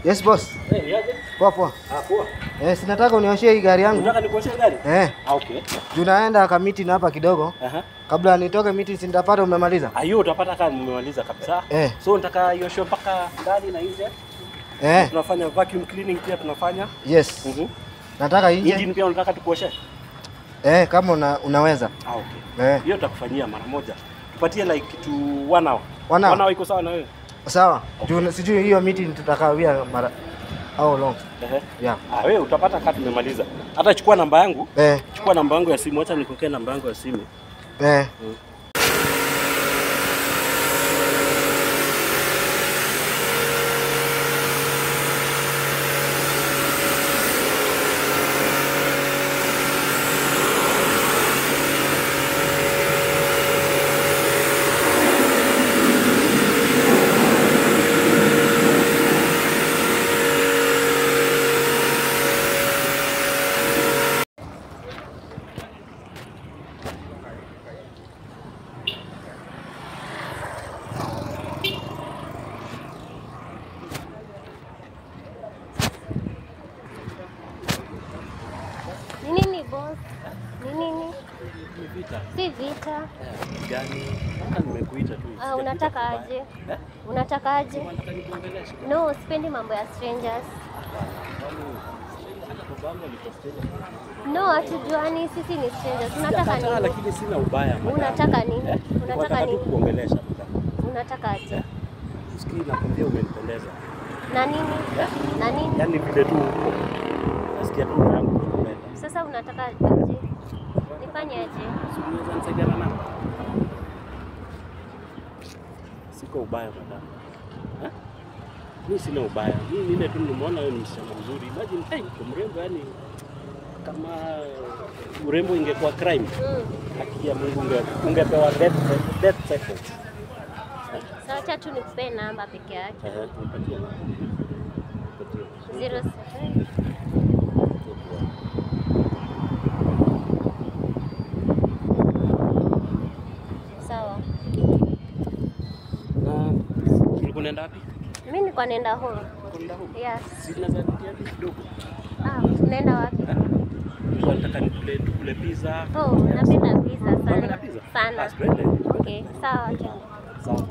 Yes boss. Eh, niaje? Poa poa. Ah, poa. Eh, sinataka unioshie hii gari yangu. Unataka nikuoshe gari? Eh, Ah, okay. juu naenda ka meeting hapa kidogo. Aha. Kabla nitoke meeting si nitapata umemaliza. Ah, hiyo utapata kama nimemaliza kabisa. Eh. So nataka ioshe mpaka ndani na nje. Eh, Tunafanya vacuum cleaning pia tunafanya. yes. Mhm. Nataka nje. Engine pia unataka tukuoshe? Eh, kama una, unaweza. Ah, okay. Eh, Hiyo tutakufanyia mara moja. Tupatie like kitu one hour. One hour? One hour iko sawa na wewe? sawa. Juu sijui hiyo meeting tutakawia mara how long. Ehe. Yeah. Ah, wewe utapata kama tumemaliza. Hata chukua namba yangu. Eh, Chukua namba yangu ya simu. Acha nikokee namba yangu ya simu. eh. Ni nini boss? Ni nini? Ni vita. Si vita. Gani? Hata nimekuita tu. Ah, unataka aje? Eh? Unataka aje? Unataka nikuongeleshe? No, sipendi mambo ya strangers. No, hatujuani, sisi ni strangers. Unataka Sijakataa, nini? lakini sina ubaya madam. Unataka nini? Eh? Unataka Nataka tu nini? kuongelesha madam. Unataka aje? Usikii nakwambia umenipendeza. Na nini? Na nini? Yaani vile tu uko. Nasikia tu roho yangu inakupenda. Sasa unataka aje? Nifanye aje? Si unaweza nisaidiana na? Siko ubaya madam. Eh? Mimi sina ubaya. Mimi ni ile tu nimeona wewe ni msichana mzuri. Imagine hey, uko mrembo yani kama urembo ingekuwa crime. Mm. Haki ya Mungu unge, ungepewa death, death sentence. Sasa acha tu nikupee namba peke yake. Ehe, nipatie. Nipatie. 07 Sawa. Na ulikuwa unaenda wapi? Mimi niko naenda home. Unaenda huko? Yes. Si tunaweza rudia tu kidogo. Ah, tunaenda wapi? Nilikuwa nataka nikule tukule pizza. Oh, napenda pizza Unapenda sana. pizza? Sana. Basi twende. Okay, sawa twende. Sawa.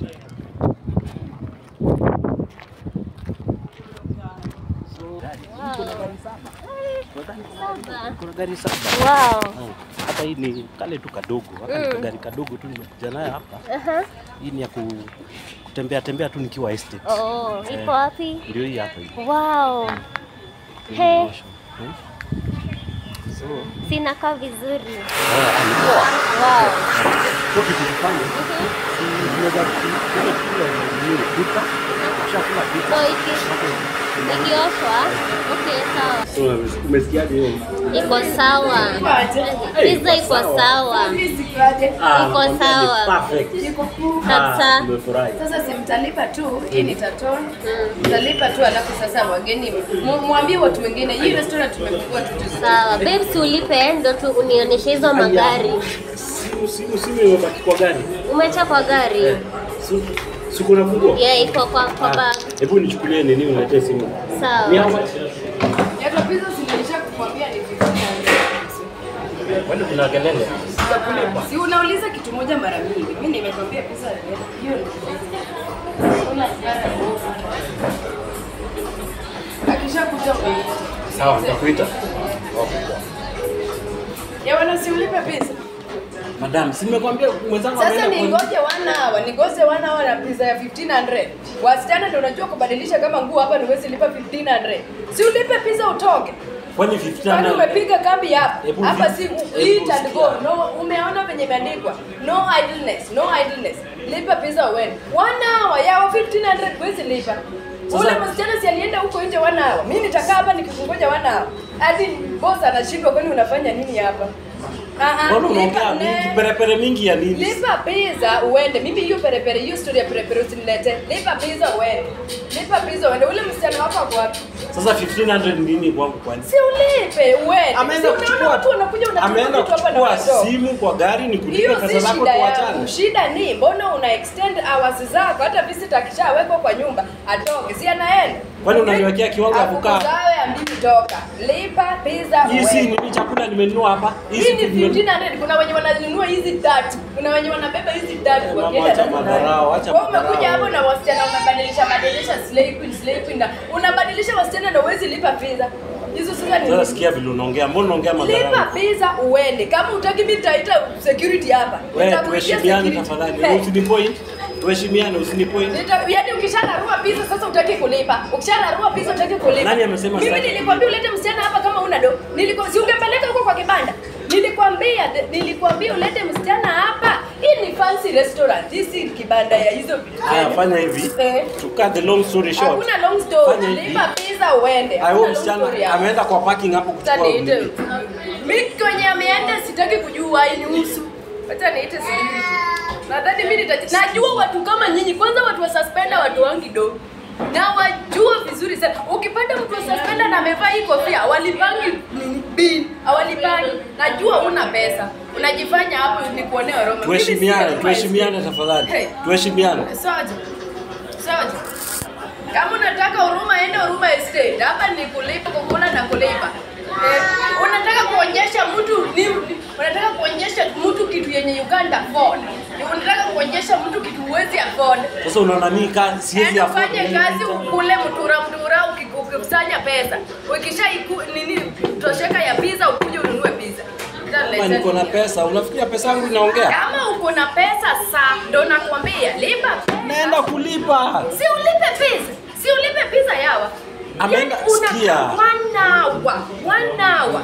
Saba. Kuna gari saba. Wow. Oh, Hata hii ni kale tu kadogo. Hata ni Mm. kagari kadogo tu nimekuja nayo hapa. Aha. Hii ni ya ku kutembea tembea tu nikiwa estate. Oh, Eh. iko wapi? Ndio hii hapa hii. Wow. Hii Hey. ni motion. Hmm? So, Sinakaa vizuri. ah, ni poa. Wow. So kitu kifanye, Mhm. tunaweza kula kula nini pika. Ushakula pika. So iki ikioshwa. Okay, sawa. So, umesikiaje hiyo? Iko sawa. Pizza iko sawa. Ah, Iko nakwambia sawa. ni perfect. Kabisa. Ah, Nimefurahi. Sasa si mtalipa tu, hii ni taton. Mtalipa tu alafu sasa wageni mu- mwambie watu wengine hii restaurant tumefungua tu tu. Sawa. Babe, si ulipe ndo tu unionyeshe hizo magari. Simu simu simu imebaki kwa gari. Umeacha kwa gari? Su- Siku na funguo. Yeah, iko kwa kwa bag. Hebu nichukulie nini uniletee simu. Ni Sawa. hapa. Yaani pizza silinisha kukwambia ni 1500. Kwani kuna kelele? Sitakulipa. Si unauliza kitu moja mara mingi. Mimi nimekwambia pizza hiyo ni Akishakuja umeita. Sawa, nitakuita. Ya wana si ulipe pizza. Madam, si nimekwambia mwenzangu Sasa ameenda kwa- ningoje one hour, ningoje one hour na pizza ya 1500. Wasichana ndio unajua kubadilisha kama nguo hapa niwezi lipa 1500. Si ulipe pizza utoke. Kwani Kwani 15 umepiga kambi hapa? Hebu Hapa vi- si hebu eat and go. sikia. No, umeona venye imeandikwa. No idleness, no idleness. Lipa pizza uende. One hour ya 1500 huwezi lipa. Sasa- Ule msichana si alienda huko nje one hour. Mimi nitakaa hapa nikikungoja one hour. Hadi boss anashindwa kwani unafanya nini hapa? Ah ah. Mbona lipa unaongea ne- mingi perepere mingi ya nini? Lipa pizza uende. Mimi hiyo perepere, hiyo story ya perepere usinilete. Lipa pizza uende. Lipa pizza uende. Ule msichana wako ako wapi? Sasa 1500 nini kwangu kwani? Si ulipe uende. Ameenda Si umeona kuchukua watu wanakuja unachukua ameenda vitu hapa na kuchukua wadogo. simu kwa gari ni kulipa Hiyo pesa si zako shida yangu. tuachane. Shida ni mbona una extend hours zako hata visitor akishawekwa kwa nyumba atoke. Si anaenda. Kwani unaniwekea kiwango ya kukaa? Afukuzao ya mimi toka. Lipa pizza Hii si uende. nini chakula nimenunua hapa? Hii si Hii ni kitu nimenunua. 1500 kuna wenye wananunua hizi tatu. Kuna wenye wanabeba hizi tatu Mama, wakienda acha nazo madharau, acha Wewe umekuja madharau. hapo na wasichana unabadilisha badilisha slay queen slay queen na unabadilisha wasichana na uwezi lipa pizza. Hizo sasa ni Sasa sikia vile unaongea. Mbona unaongea Lipa madharau? pizza uende. Kama utaki mimi nitaita security hapa. Wewe Nitakuitia tuheshimiane security. tafadhali. Hey. Usinipoint. Tuheshimiane usinipoint. Nita- Yaani ukishararua pizza sasa utaki kulipa. Ukishararua pizza utaki kulipa. Nani amesema Mimi sitaki? nilikwambia ulete msichana hapa kama una do. Nilikuwa si ungempeleka huko kwa kibanda. Nilikwambia nilikwambia ulete msichana hapa. Hii ni fancy restaurant. Hii si kibanda ya hizo vitu. Haya fanya hivi. Eh. To cut the long story short. Hakuna long story. Fanya hivi. Lipa pizza uende. Huyo Hakuna long story msichana hapa. ameenda kwa parking hapo Acha kuchukua niite. nini. Mimi kwenye ameenda sitaki kujua inihusu. Acha niite security. Nadhani mimi nita najua watu kama nyinyi. Kwanza watu wa suspender watu wangi do. Na wajua vizuri sana. Ukipata mtu wa suspender na amevaa hii kofia, hawalipangi nini bin, hawalipangi. Najua una pesa. Unajifanya hapo ni kuonea Roma. Mimi Tuheshimiane, sio tuheshimiane Hey. tafadhali. Tuheshimiane. Sawaje? Sawaje? Kama unataka huruma ende huruma estate. Hapa ni kulipa kukula na kulipa. Eh, unataka kuonyesha mtu ni unataka kuonyesha mtu kitu yenye you can't afford. Ni unataka kuonyesha mtu kitu huwezi afford. Sasa unaona mimi kazi siwezi Enda afford. ufanye kazi ukule mtura mtura uki- ukikusanya pesa. Ukisha iku, nini tosheka ya pizza ukuje ununue pizza. Kama niko na pesa, unafikiria pesa yangu inaongea? Kama uko na pesa saa ndo nakwambia lipa pesa. Naenda kulipa. Si ulipe pizza. Si ulipe pizza yawa. Ameenda- Yaani una- sikia. One hour. One hour.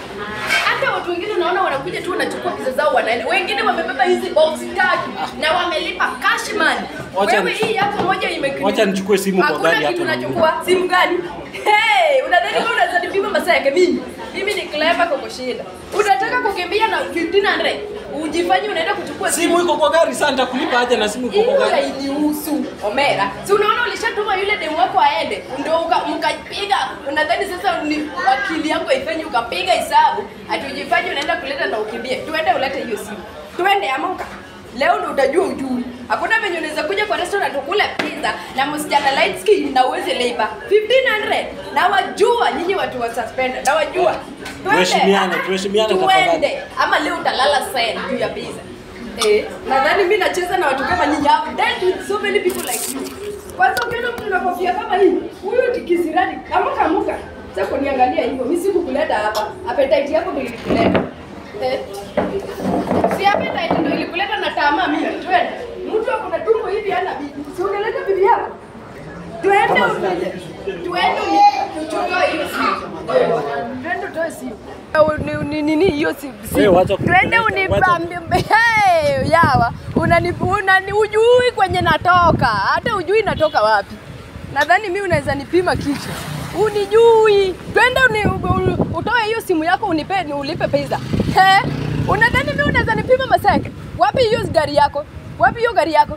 Hata watu wengine unaona wanakuja tu wanachukua pizza zao wanaenda. Wengine wamebeba hizi box tatu na wamelipa cash money. Wacha Wewe ni- hii yako moja imekini. Wacha nichukue simu kwa Hakuna gari kitu hapo. unachukua. Simu gani? Hey, unadhani kama unaweza nipima masaa yake mimi? Mimi ni clever kwa kushinda. Unataka kukimbia na 1500. Ujifanye unaenda kuchukua Simu iko kwa gari, sasa nitakulipa aje na simu iko kwa hiyo gari? hainihusu Omera. Si unaona ulishatuma yule demu wako aende, ndio uka- mkapiga. Unadhani sasa ni akili yako ifanye ukapiga hesabu ati ujifanye unaenda kuleta na ukimbie. Tuende ulete hiyo simu. Tuende amuka. Leo ndo utajua ujui. Hakuna venye unaweza kuja kwa restaurant ukule pizza na msichana light skin na uweze labor 1500. Na wajua nyinyi watu wa suspender. Na wajua. Tuende. Tuheshimiane, tuheshimiane tafadhali. Tuende. Ama leo utalala sen juu ya pizza. Eh, nadhani mimi nacheza na watu kama nyinyi. I've dealt with so many people like you. Kwanza ukiona mtu na kofia kama hii, huyu ni kisirani. Amuka amuka. Sasa kuniangalia hivyo, mimi sikukuleta hapa. Appetite yako ndio ilikuleta. Eh. Si appetite ndio ilikuleta na tamaa mimi. Twende. Mtu ako na tumbo hivi hana bibi. Si ungeleta bibi yako. Twende uje. Twende uje. Tutoe hiyo simu. Twende utoe simu. Ni- ni nini hiyo simu? Wewe wacha Twende kunipeleka, unipambie. Hey, yawa. Unani unani ujui kwenye natoka. Hata ujui natoka wapi. Nadhani mimi unaweza nipima kichwa. Unijui. Twende uni, u- utoe hiyo simu yako unipe ni ulipe pesa. He? Unadhani mimi unaweza nipima maseke? Wapi hiyo gari yako? Wapi hiyo gari yako?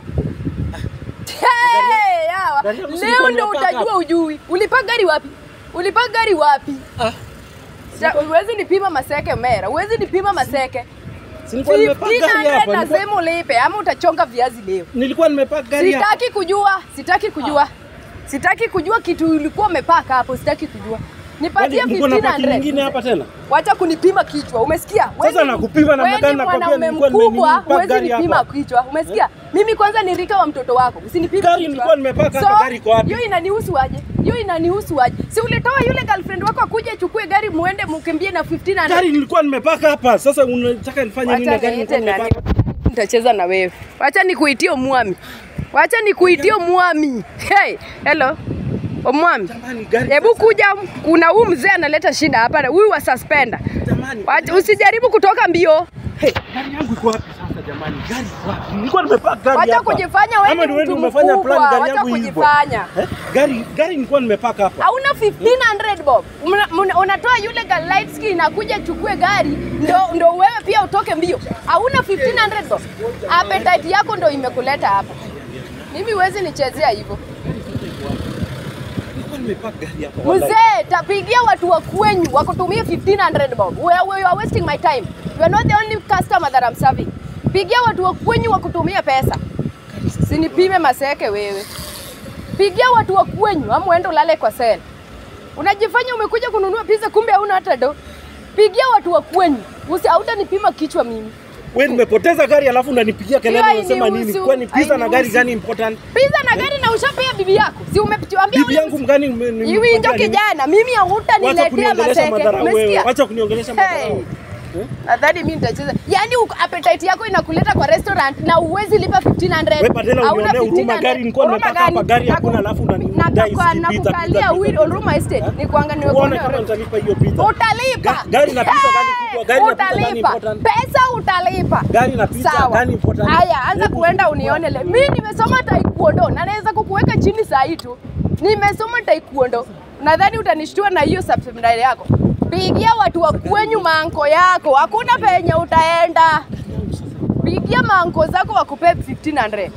Hey, yawa. Gari yangu si Leo ilikuwa ndo nimepaka utajua hapa. ujui. Ulipa gari wapi? Ulipa gari wapi? Ah, Sa- Huwezi nipima maseke mera. Huwezi nipima maseke. si nilikuwa nimepaka gari 1500 hapa. Nilikuwa- nasema ulipe ama utachonga viazi leo. Nilikuwa nimepaka gari hapa. Sitaki kujua, sitaki kujua. Sitaki kujua kitu ulikuwa umepaka hapo, sitaki kujua. Nipatie Kwani mko na paki 1500. nyingine hapa tena? Wacha kunipima kichwa, umesikia? Wewe Sasa ni- nakupima namna wewe ni gani? Nakwambia mwanaume nilikuwa mkubwa, nimenipaka huwezi gari nipima hapa. kichwa, umesikia? Mimi kwanza ni rika wa mtoto wako, usinipime Gari kichwa. nilikuwa nimepaka hapa, gari iko wapi? Hiyo inanihusu aje? Hiyo inanihusu aje? Si ulitoa yule girlfriend wako akuje achukue gari muende mkimbie na 1500. Gari nilikuwa nimepaka hapa. Sasa unataka nifanye nini na Wacha gari nilikuwa niite nani? nimepaka? Nitacheza na wewe. Wacha nikuitie mwami. Wacha nikuitie mwami. Hey, hello. Omwami. Jamani, gari Hebu kuja, kuna huyu mzee analeta shida hapa, huyu wa suspender. Jamani. Wacha usijaribu kutoka mbio. Hey, gari yangu iko wapi sasa jamani? Gari iko wapi? Nilikuwa nimepaka gari Wacha hapa. kujifanya wewe Ama ni ndio wewe mtu umefanya plan mkubwa. gari Wacha yangu hivyo. kujifanya. Eh? Gari gari nilikuwa nimepaka hapa. Hauna 1500 bob. Una- una- Unatoa yule ga light skin akuja chukue gari ndo, ndo wewe pia utoke mbio. Hauna 1500 bob. Appetite yako ndo imekuleta hapa. Mimi huwezi nichezea hivyo. Nilikuwa nimepaka gari hapa. wallahi. Mzee, tapigia watu wa kwenyu wakutumie 1500 bob. We, we, you are wasting my time. You are not the only customer that I'm serving. Pigia watu wa kwenyu wakutumie pesa. Sinipime maseke wewe. Pigia watu wa kwenyu ama uende ulale kwa sel. Unajifanya umekuja kununua pizza kumbe hauna hata do. Pigia watu wa kwenyu. Usi hautanipima kichwa mimi. Wewe nimepoteza gari alafu unanipigia kelele Hiyo unasema nini? hainihusu, Kwani pizza na gari hainihusu. gani important? Pizza na gari na ushapea bibi yako. Si umetuambia Bibi yangu mgani Hivi ndio kijana, mimi Wacha hutaniletea kuniongelesha maseke. madharau wewe. Umesikia? Wacha kuniongelesha Hey. madharau. Nadhani mimi nitacheza. Yaani uko- appetite yako inakuleta kwa restaurant na uwezi lipa 1500. Wewe badala Hauna unionee huruma 1500. gari nilikuwa Huruma nimepaka hapa gani? gari hakuna Naku- alafu unanidai nakakwa- sijui pizza, nakukalia pizza, Will pizza. Huruma Estate. Eh? Ni kuanga Uone niwekuona. kama nitalipa hiyo pizza. Utalipa. Ga- gari na pizza gani kubwa? Gari na pizza gani Utalipa. important? Pesa utalipa. Gari na pizza Sawa. gani important? Haya, anza Hebu kuenda chukua. unione leo. Mimi nimesoma taekwondo na naweza kukuweka chini saa hii tu. Nimesoma taekwondo. Nadhani utanishtua na hiyo subscribe yako. Pigia watu wa kwenyu manko yako. Hakuna penye utaenda. Pigia manko zako wakupe 1500.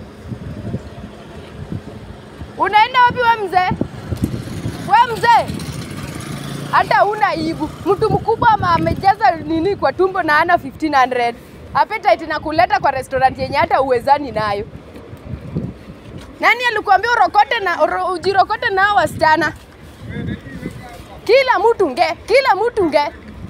Unaenda wapi we mzee? We mzee, hata una aibu. Mtu mkubwa ama amejaza nini kwa tumbo na ana 1500 appetite na kuleta kwa restaurant yenye hata uwezani nayo. Nani alikuambia urokote na uro, ujirokote na hao wasichana? Kila mtu nge, kila mtu nge.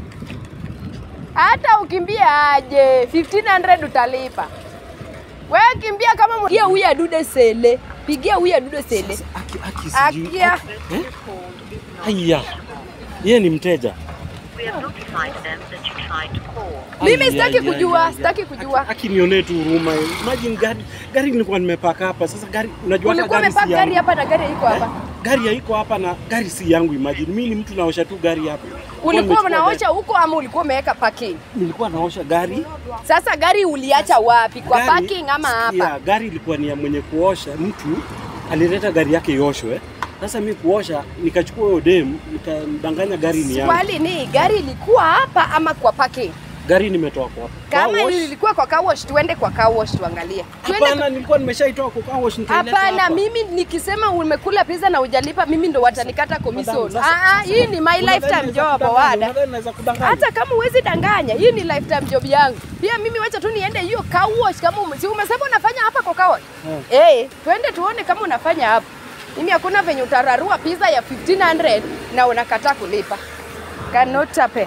Hata ukimbia aje 1500 utalipa. Wewe kimbia kama mwe- pigia huyu adude sele. Pigia huyu adude sele. Aki, aki, sijui. Akia. Eh? Haya. Yeye ni mteja. We have notified them that you tried to call. Mimi Ai, sitaki ai, kujua, ai, ai, sitaki ai. kujua. Aki- Akinionee tu huruma. Imagine gari gari nilikuwa nimepaka hapa. Sasa gari unajua hata Ulikuwa gari umepaka si gari yangu. hapa na gari iko hapa. Gari haiko hapa na gari si yangu imagine. Mimi ni mtu naosha tu gari hapa. Ulikuwa Nimechukua unaosha huko ama ulikuwa umeweka parking? gari- Nilikuwa naosha gari. Sasa gari uliacha wapi? Kwa Gari- parking ama sikia, hapa? Gari ilikuwa ni ya mwenye kuosha. Mtu alileta gari yake ioshwe. Sasa mi kuosha nikachukua hiyo dem nikamdanganya gari ni yangu. Swali ni gari ilikuwa hapa ama kwa parking? Gari nimetoa kwa Kama car wash. ilikuwa kwa car wash, tuende kwa car wash tuangalie. Tuende Hapana, nilikuwa nimeshaitoa kwa car wash nikaileta Hapana, hapa. mimi nikisema umekula pizza na hujalipa, mimi ndo watanikata commission. Madam, sasa- Ah, ah, hii ni my Unadhani lifetime naweza job kudanganya? wada. Unadhani naweza kudanganya? Hata kama huwezi danganya, hii ni lifetime job yangu. Pia mimi wacha tu niende hiyo car wash kama ume, si umesema unafanya hapa kwa car wash? Eh, twende tuone kama unafanya hapa. Mimi hakuna venye utararua pizza ya 1500 na unakataa kulipa. Cannot happen.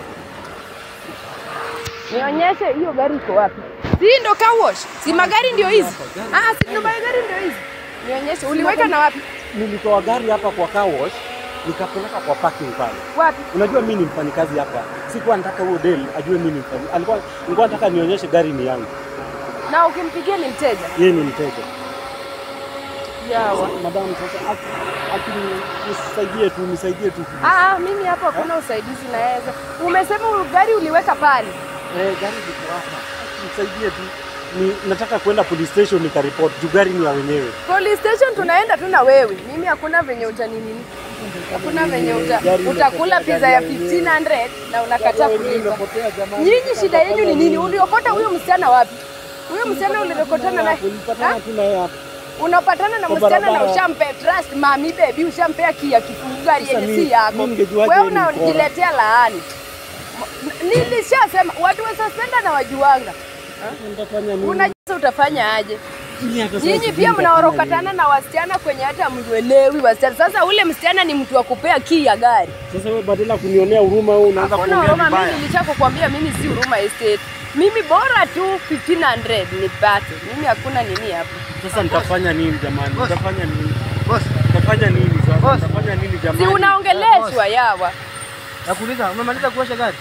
Nionyeshe hiyo gari iko wapi? Si hii ndo car wash? Si magari ndio hizi? Ah, si ndo magari ndio hizi. Nionyeshe, uliweka na wapi? Nilitoa gari hapa kwa car wash nikapeleka kwa parking pale. Wapi? Unajua mimi ni mfanyikazi hapa. Sikuwa nataka huyo dem ajue mimi ni mfanyi. Alikuwa nilikuwa nataka nionyeshe gari ni yangu. Na ukimpigia ni mteja. Yeye ni mteja. Yawa. Madam sasa aki, aki nisaidie tu, nisaidie tu. Ah, mimi hapa hakuna usaidizi naweza. Umesema u- gari uliweka pale. Eh, gari liko hapa. Nisaidie tu. Ni, nataka kwenda police station nikaripoti juu gari ni ya wenyewe. Police station tunaenda tu na wewe. Mimi hakuna venye utanini. Hakuna venye uta, Gari utakula imepotea, pizza ya gari ya 1500 na unakataa Gari yenyewe kulipa. imepotea, jamani. Nyinyi shida yenu ni nini? Uliokota huyo msichana wapi? Huyo msichana uliokotana naye. Ulipatana Ha? tu na yeye hapa. Unapatana na Kwa msichana na barabara. ushampe trust mami baby, ushampea kia kifungu gari Sasa yenye mi- si yako. mi ningejuaje Wewe ni mkora? unajiletea laani. M- Nilishasema watu wa suspenda na wajuanga. Nitafanya nini? Unajua utafanya aje? Mimi hata sasa Nyinyi sijui pia nitafanya mnaorokatana na wasichana kwenye hata mjuelewi wasichana. Sasa ule msichana ni mtu wa kupea kii ya gari. nini. Sasa wewe badala ya kunionea huruma wewe unaanza Hakuna kuongea huruma, vibaya. mimi nilishakukwambia mimi si huruma estate. Mimi bora tu 1500 nipate. Mimi hakuna nini hapa. Sasa nitafanya nini jamani? Boss. Nitafanya nini? Boss, Nitafanya nini sasa? Boss. Nitafanya nini Si jamani? unaongeleshwa yawa. nakuuliza umemaliza kuosha gari?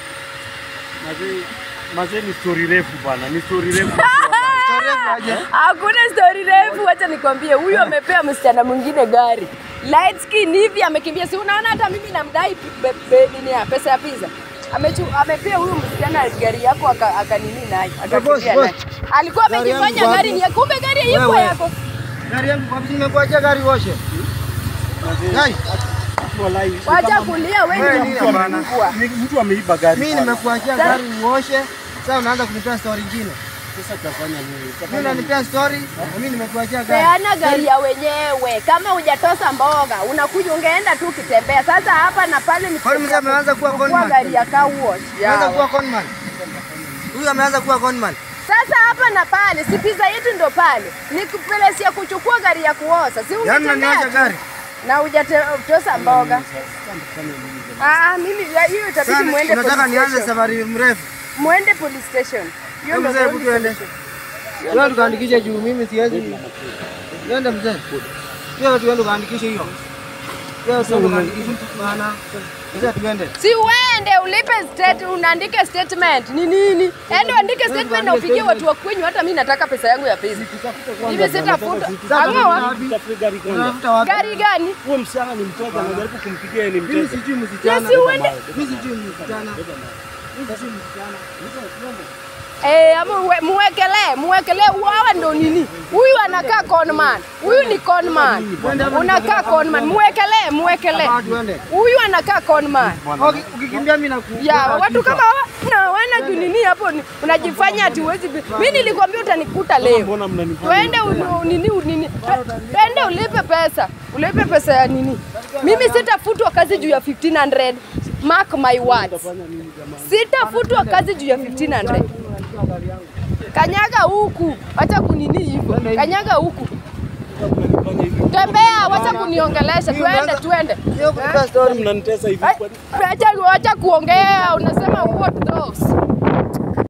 Mazee, mazee ni story refu bwana, ni story refu. Story refu aje? Hakuna story refu, wacha nikwambie, huyu amepea msichana mwingine gari light skin hivi, amekimbia. Si unaona hata mimi namdai be- be- nini ya pesa ya pizza Amechu, amepea huyu msichana gari yako aka- akanini naye akakimbia boss, naye. boss. Alikuwa Gari yangu amejifanya wapi? gari ni ya kumbe gari haiko Wewe. yako. Gari yangu kwa nini nimekuachia gari uoshe? Gari, Walai. Wacha kulia wewe Wewe ndio nini mtu hapana? amefungua. Ni- Mtu ameiba gari. mimi pale. nimekuachia Sasa- gari uoshe. Sasa unaanza kunipea story nyingine. Sasa tutafanya nini? Mimi Tutafanya nini? unanipea story na mimi nimekuachia gari. Peana gari ya wenyewe. Kama hujatosa mboga, unakuja ungeenda tu ukitembea. Sasa hapa na pale ni Kwani mzee ameanza kuwa kuchukua conman? gari ya car wash. Ameanza Yawa. kuwa conman. Huyu ameanza kuwa conman. Sasa hapa na pale, si pizza yetu ndo pale. Ni place ya kuchukua gari ya kuoza. Si Yaani ungetembea unaniacha tu. gari. Na hujatosa mboga. Ah, mimi ya- hiyo itabidi Sasa muende unataka police nianze station. safari mrefu. Muende police station. Hiyo Hebu ndo mzee, hebu police tuende. station. Wewe tukaandikishe juu mimi siwezi. Twende mzee. Wewe tuende ukaandikishe hiyo. Wewe tuende ukaandikishe bana. Mzee tuende. Si uende ulipe state, unaandike statement ni nini? Enda uandike statement na upigie watu wa kwenyu. Hata mimi nataka pesa yangu ya pesa. Mimi sitafuta. Ang'oa Tafuta gari kwanza. Unafuta wapi? gari gani? Huyo msichana ni mteja, najaribu kumpigia yeye ni Mimi mteja. sijui msichana. Na si uende Mimi sijui msichana. Mimi sijui msichana. Eh, ama uwe- muwekelee muwekelee, hawa ndo nini? Huyu anakaa conman, huyu ni conman, unakaa conman, muwekelee muwekelee. Hapa tuende. Huyu anakaa conman. Okay, Ukikimbia mimi naku. Ya watu kama hawa na wana nini hapo, ni- unajifanya ati huwezi. Mimi nilikwambia utanikuta leo. Mbona mnanifanya? Twende uni- nini nini, twende ulipe pesa, ulipe pesa ya nini. Mimi sitafutwa kazi juu ya 1500. Mark my words, sitafutwa kazi juu ya 1500. Kanyaga huku, acha kunini hivyo. Kanyaga huku, tembea, wacha kuniongelesha. Twende, twende. Hiyo kulipa story. Mnanitesa hivi Ai, kwa Acha acha kuongea, unasema what those.